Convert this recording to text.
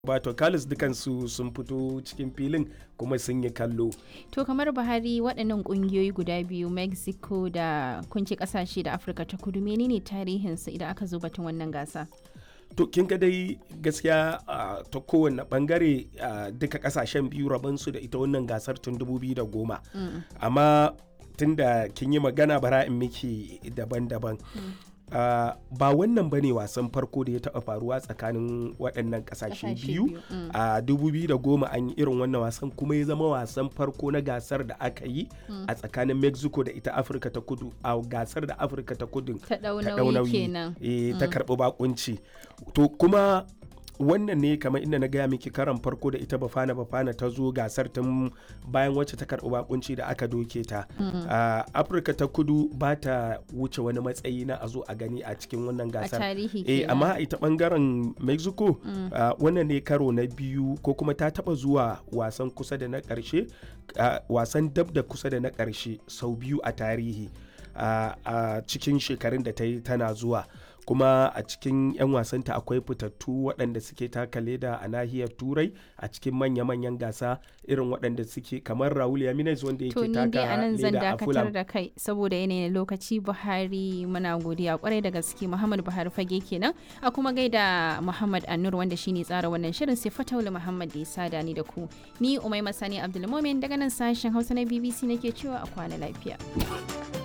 Bato Kalis dukansu sun fito cikin filin kuma sun yi kallo. To kamar Buhari waɗannan ƙungiyoyi guda biyu Mexico da kunci ƙasashe da Afirka ta kudu menene tarihinsu idan aka zo batun wannan gasa? To kin ga dai gaskiya ta kowane bangare duka kasashen biyu rabansu da ita wannan gasar tun 2010. Amma tun da kin yi magana bara in miki daban-daban. Uh, ba wannan ba ne wasan farko da ya taɓa faruwa tsakanin waɗannan ƙasashe biyu a uh, 2010 an yi irin wannan wasan kuma ya zama wasan farko na gasar da aka yi mm. a tsakanin mexico da ita afirka ta kudu a gasar da afirka ta kudu ta ɗaunawi kenan e, mm. ta karɓi bakunci to kuma wannan ne kamar inda na gaya miki karan farko da ita bafana bafana ta zo gasar tun bayan wacce ta karɓi bakunci da aka doke ta afirka ta kudu ba ta wuce wani matsayi na a zo a gani a cikin wannan gasar a tarihi eh amma ita bangaren mexico wannan ne karo na biyu ko kuma ta taba zuwa wasan kusa da na karshe wasan dab da kusa da na karshe sau biyu a tarihi a cikin shekarun da ta yi tana zuwa kuma a cikin 'yan wasanta akwai fitattu waɗanda suke taka leda a nahiyar turai a cikin manya-manyan gasa irin waɗanda suke kamar raul yaminez wanda yake taka a nan zan leda a dakatar fulham da kai saboda yanayin lokaci buhari muna godiya kwarai da gaske muhammad buhari fage kenan a kuma gaida muhammad annur wanda shine tsara wannan shirin sai fataula muhammad da ya sada ni da ku ni umai masani abdulmomin daga nan sashen hausa na bbc nake cewa a kwana lafiya